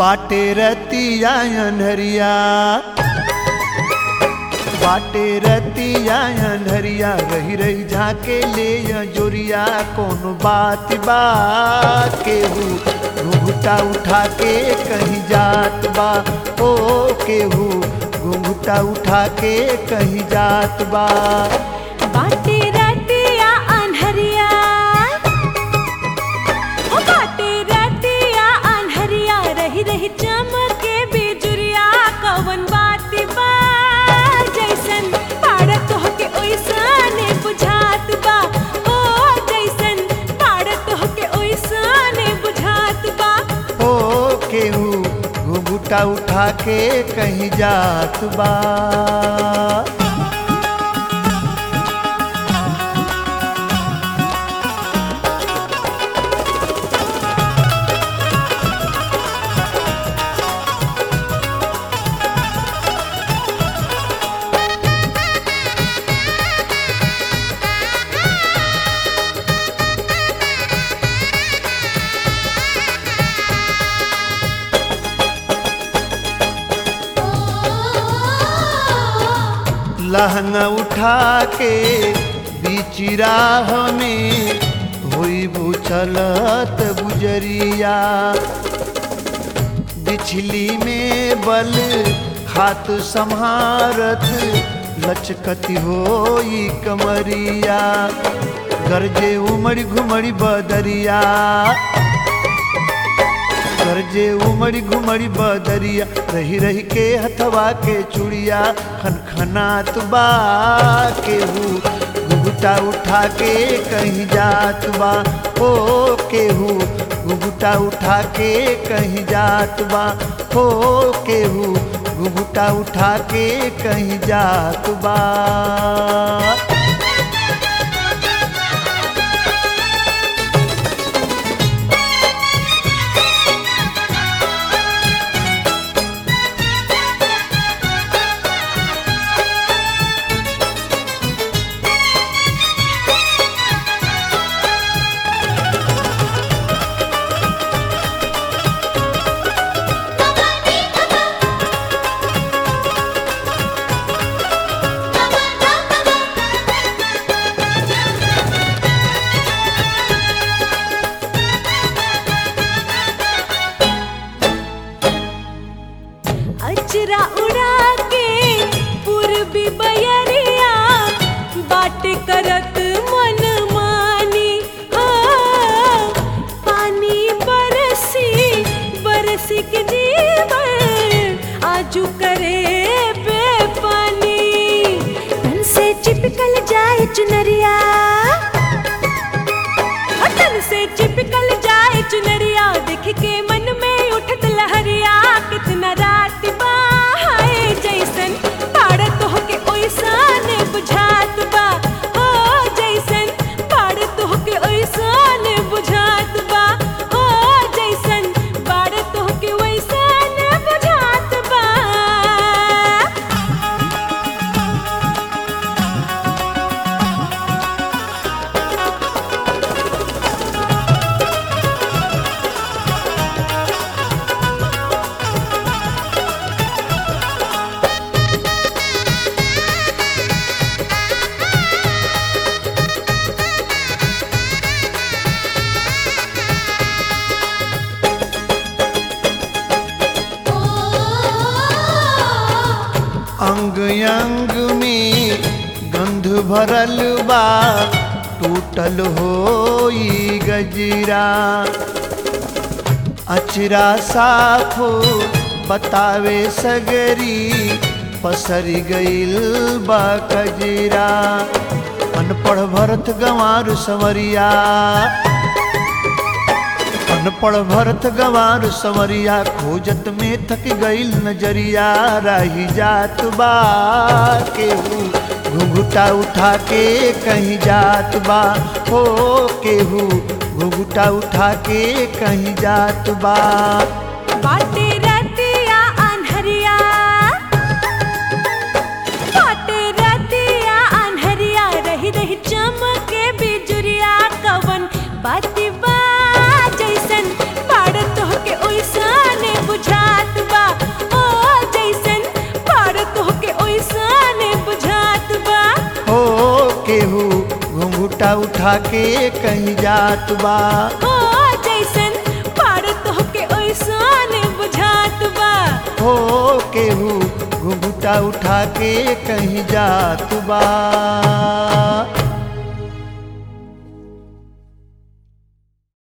बाटे रतिया अनहरिया बाटे रतिया अनहरिया रही रही झाके ले जोरिया कौन बात बा केहू घुघुटा उठा के कहीं जात बा ओ केहू घुघुटा उठा के कहीं जात बा बाटे रतिया अनहरिया ओ बाटे रतिया अनहरिया रही रही चमके बिजुरिया कवन बात बा जैसन पाड़त होके ओइसने बुझात बा ओ जैसन पाड़त होके ओइसने बुझात बा ओ केहू घुघुटा उठा के कहीं जात बा लहंगा उठा के बीच राह में हुई बुचलत गुजरिया बिछली में बल हाथ संहारत लचकती होई कमरिया गरजे उमड़ी घुमड़ी बदरिया गरजे उमड़ी घुमड़ी बदरिया रही रही के हथवा के चुड़िया खनखनात बा केहू घुघुटा उठा के कहीं जात बा ओ केहू घुघुटा उठा के कहीं जात बा ओ केहू घुघुटा उठा के कहीं जात बा अचरा उड़ा के पूर्वी बयरिया बाट करत मन मानी हाँ, पानी बरसी बरसी के जीवन आजू करे बेपानी तन से चिपकल जाए चुनरिया हटन से चिपकल जाए चुनरिया देख के मन में उठत लहरिया कितना रात बा हाय जैसन पाड़त होके ओइसन बुझात बा हो जैसन पाड़त होके ओइसन बुझात बा हो जैसन पाड़त होके ओइसन बुझात बा अंग अंग में गंध भरल बा टूटल होई गजरा अचरा साफ बतावे सगरी पसरी गईल बा कजरा अनपढ़ भरत गंवार संवरिया अनपढ़ भरत गंवार संवरिया खोजत में थक गईल नजरिया रही जात बा केहू घुघुटा उठा के कहीं जात बा हो केहू घुघुटा उठा के कहीं जात बा बाटे रतिया अनहरिया बाटे रतिया अनहरिया रही रही चमके बिजुरिया कवन बाती बा जैसन पाड़त होके ओइसने बुझा घुघुटा उठा के कहीं जात बा हो जैसन पाड़त होके ओइसन बुझात बा हो केहू घुघुटा उठा के कहीं जात बा